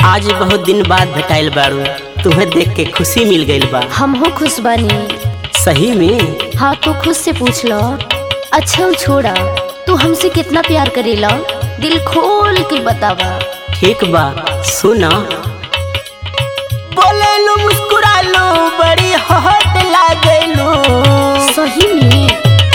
आज बहुत दिन बाद भेटाइल बारू तुम्हें देख के खुशी मिल गइल बा हम हो खुश बानी सही में हाँ तू खुद से पूछ लो अच्छा उ छोड़ा तू हमसे कितना प्यार करेला दिल खोल के बतावा ठीक बा सुना बोले लो मुस्कुरा लो बड़ी हट लागेलू सही में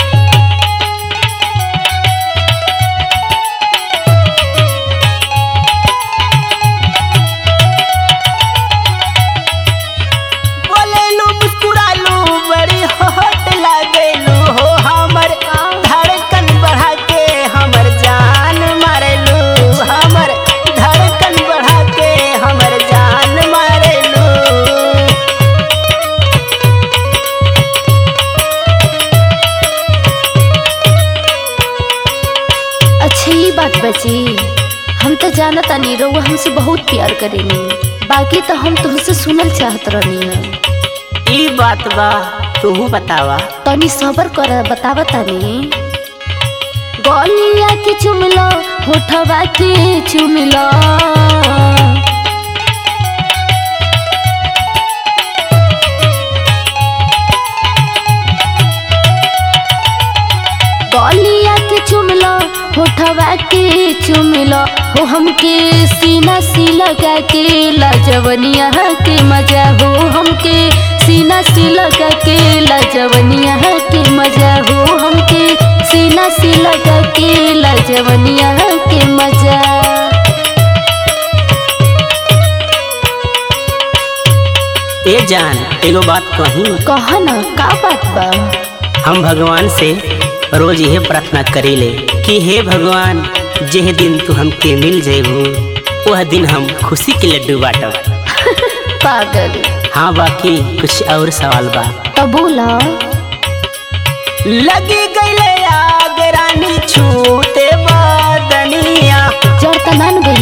बोले लो मुस्कुरा लो बड़ी हट लागेलू हो हमर धड़कन बढ़ा के हमर जान मारेलू हमर धड़कन बढ़ा के हमर जान मारेलू अच्छा ये बात बची हम तो जानत तानी रउआ हमसे बहुत प्यार करेनी बाकी तो हम तुमसे सुनल चाहत रहनी है ई बात बा तू बतावा तनी सबर कर बतावा तनी गलिया के चुमलो होठवा के चुमलो गलिया के चुमलो होठवा के चुमलो हो हमके सीना सी लगा के लाजवनिया के मजा हो हमके सीना सी लगा के लाजवनिया के मजा हो हमके सीना सी लगा के लाजवनिया के मजा ए जान एगो बात कही कह न का बात बा हम भगवान से रोज यह प्रार्थना करीले कि हे भगवान जेह दिन तू हमके मिल जेबू वह दिन हम खुशी के लड्डू बाटब पागल हाँ बाकी कुछ और सवाल बा तो बोला लगी गईले आग रानी छूते बदनिया जड़ त मान गइल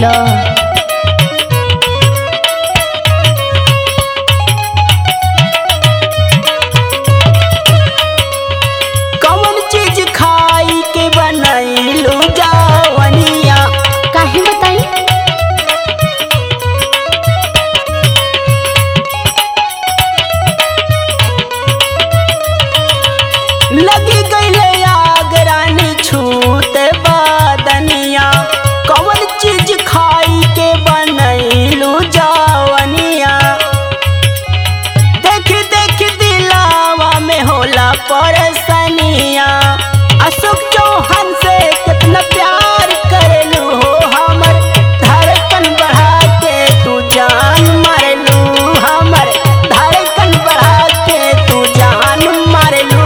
कौन चीज खाई के बनैलू जावनिया काहे बताई लगी गईले आग रानी छूते बदनिया कौन चीज खाई के बनैलू जावनिया देख देख दिलावा में होला परेशानिया अशोक चौहान से कितना प्यार करेलू हो हमर धड़कन बढ़ा के तू जान मारेलू हमर धड़कन बढ़ा के तू जान मारेलू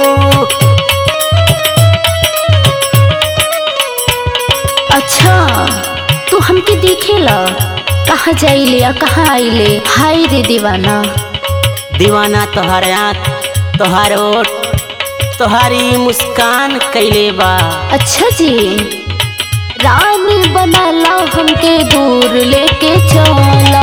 अच्छा तू हमके देखेला कहाँ जाइले आ कहाँ आइले हाय रे दीवाना दीवाना तोहर आँख तोहर ओठ तोहारी मुस्कान कैले बा अच्छा जी रानी बनाला हमके दूर लेके चला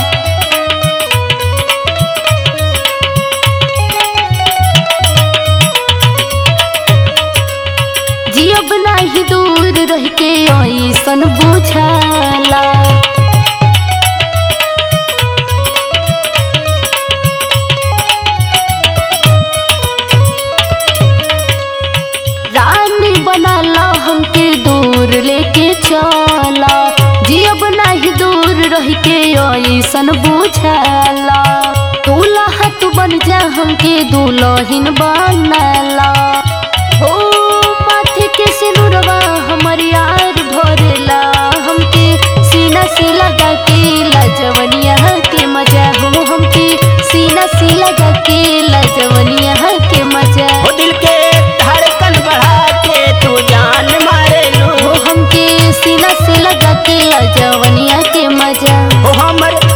जियब नाही दूर रह के ऐसन बुझाला रानी बनाला हमके दूर लेके चला जियब नाही दूर रह के ऐसन बुझाला दूल्हा तू बन जा हमके दुल्हन बनाला हो माथे के सिनुरवा हमर यार भरला हमके सीना से लगा के लाजवनिया के मजा हो हमके सीना से लगा के लाजवनिया के मजा हो दिल के धड़कन बढ़ा के तू जान मारेलू हो हमके सीना से लगा के लाजवनिया के मजा हो हमर